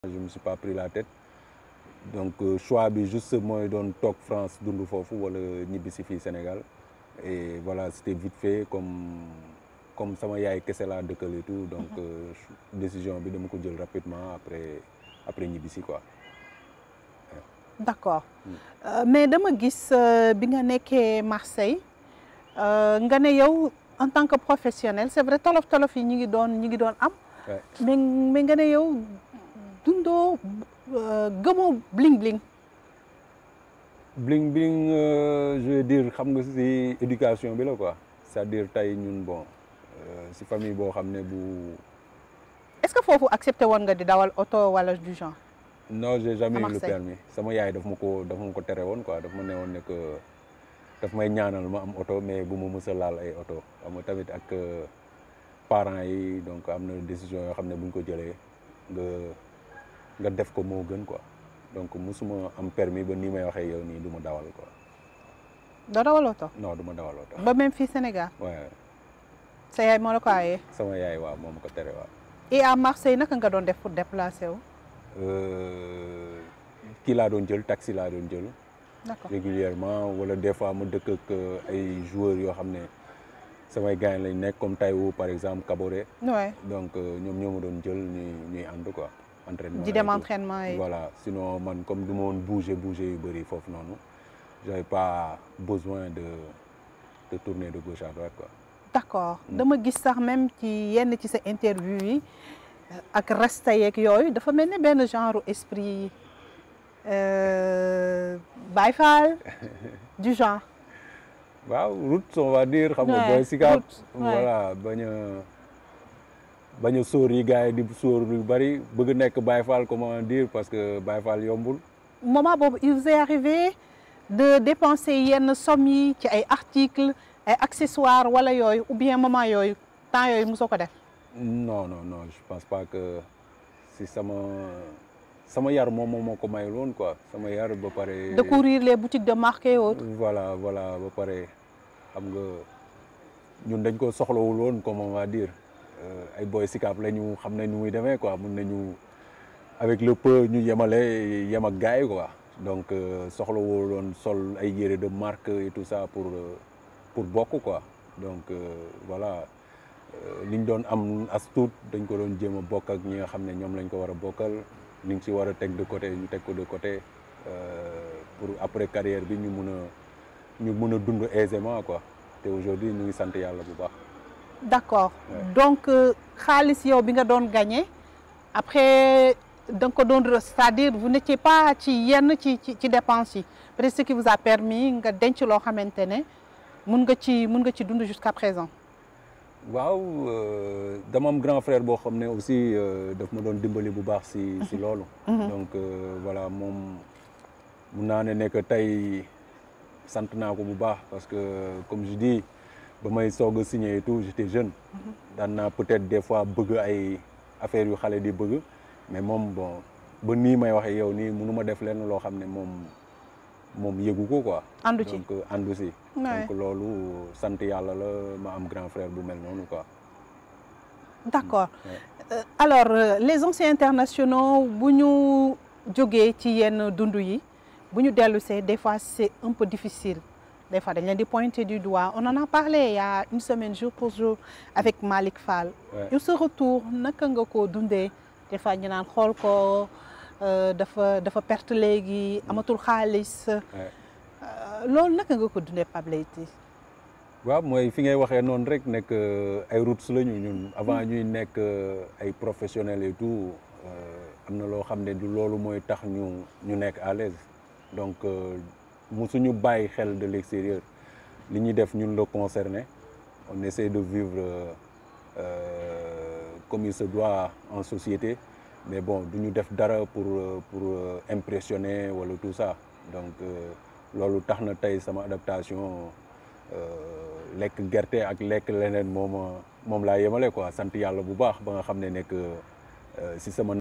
je me suis pas pris la tête donc choix bi juste mooy doon toog France dund foofu wala ñibbi si fii Sénégal et voilà c'était vite fait comme comme sama yaay kese laa dëkkal et tout donc décision bi dama ko jël rapidement après après ñibbi si quoi. d'accord mais dama gis bi nga nekkee Marseille nga ne yow en tant que professionnel c'est vrai tolof tolof yi ñi ngi doon ñi ngi doon am. mais mais nga ne yow dundoo gëmoo bling bling. bling bling je veux dire xam nga ci éducation bi la quoi c'est-à-dire tey ñun bon ci famille boo xam ne bu. est-ce que foofu accepté woon nga di dawal oto wala du genre. non j'ai jamais eu le permis sama yaay daf ma ko daf ma ko tere woon quoi daf ma ne woon ne que daf may ñaanal ma am oto mais bu ma mës a laal ay oto xam nga tamit ak parents yi donc am na décision yoo xam ne bu ñu ko jëlee nga nga def ko moo gën quoi donc musuma am permis ba nii may waxee yow nii du ma dawal quoi. doo dawal oto. non du ma dawal oto. ba même fii Sénégal. waaw. sa yaay moo la ko aayee. sama yaay waaw moo ma ko tere waaw. et à Marseille naka nga doon def pour déplacer wu. kii laa doon jël taxi laa doon jël. d'accord régulièrement wala des fois ma dëkk ak ay joueurs yoo xam ne samay gars lañ nekk comme Taïwo par exemple Kaboré. ouais donc ñoom ñoo ma doon jël ñuy ñuy ànd quoi. entraînement di dem entraînement yi. voilà sinon man comme du ma woon bouger bouger yu bëri foofu noonu j'avais pas besoin de de tourner de gauche à droite quoi. d'accord dama gis sax même ci yenn ci sa interview yi ak resta yeeg yooyu dafa mel ne benn genre esprit Baye Fall du genre. waaw route on va dire. xam nga booy Sicap voilà bañ a bañ a sóor yi gars yi di sóor yu bëri bëgg nekk Baye Fall comment dire parce que Baye Fall yombul. moment boobu il vous est arrivé de dépenser yenn somme yi ci ay articles ay accessoires wala yooyu ou bien moment yooyu temps yooyu mosoo ko def. non non non je pense pas que si sama sama yar moom moo ko mayul woon quoi sama yar ba pare. découvrir les boutiques de marque et autres. voilà voilà ba pare xam nga ñun dañ ko soxlawul woon comme on va dire ay boy Sicap la ñu xam nañ nu muy demee quoi mun nañu avec le peu ñu yemale yem ak gars yi quoi donc soxlawul woon sol ay yére de marque et tout ça pour pour bokk quoi donc voilà. li ñu doon am as tuut dañ ko doon jéem a bokk ak ñi nga xam ne ñoom lañ ko war a bokkal li ñu ci war a teg de côté ñu teg ko de côté pour après carrière bi ñu mun a ñu mun a dund aisément quoi te aujourd'hui ñu ngi sant yàlla bu baax. d'accord donc xaalis yow bi nga doon gagné après da nga ko doon c'est-à-dire vous n'étiez pas ci yenn ci ci ci dépenses yi peut-être ce qui vous a permis nga denc loo xamante ne mun nga ci mun nga ci dund jusqu'à présent. waaw dama am grand frère boo xam ne aussi daf ma doon dimbali bu baax si si loolu. donc voilà moom mun naa ne nekk tey sant naa ko bu baax parce que comme je dis ba may soog a signé et tout j'étais jeune. daan naa peut-être des fois bëgg ay affaires yu xale di bëgg mais moom bon ba nii may waxee yow nii mënu ma def lenn loo xam ne moom. moom yëgu ko quoi. àndu ci donc àndu si. donc loolu sant yàlla la ma am grand frère bu mel noonu quoi. d'accord euh, alors euh, les anciens internationaux bu ñu jógee ci yenn dund yi bu ñu dellu see des fois c'est un peu difficile des fois dañ leen di pointer du doigt on en a parlé il y a une semaine jour pour jour avec Malick Fall. yow sa retour naka nga ko dundee des fois ñu naan xool ko. dafa dafa perte léegi amatul xaalis. loolu naka nga ko dundee Pape Leyti. waaw mooy fi ngay waxee noonu rek nekk ay routes lañu ñun avant ñuy nekk ay professionnels et tout am na loo xam ne du loolu mooy tax ñu ñu nekk à l'aise donc musuñu bàyyi xel de l'extérieur li ñuy def ñun la concerné on essaie de vivre comme il se doit en société. mais bon du ñu def dara pour pour impressionner wala tout ça donc loolu tax na tey sama adaptation lekk gerte ak lekk leneen moom moom laa yemale quoi sant yàlla bu baax ba nga xam ne nekk si sama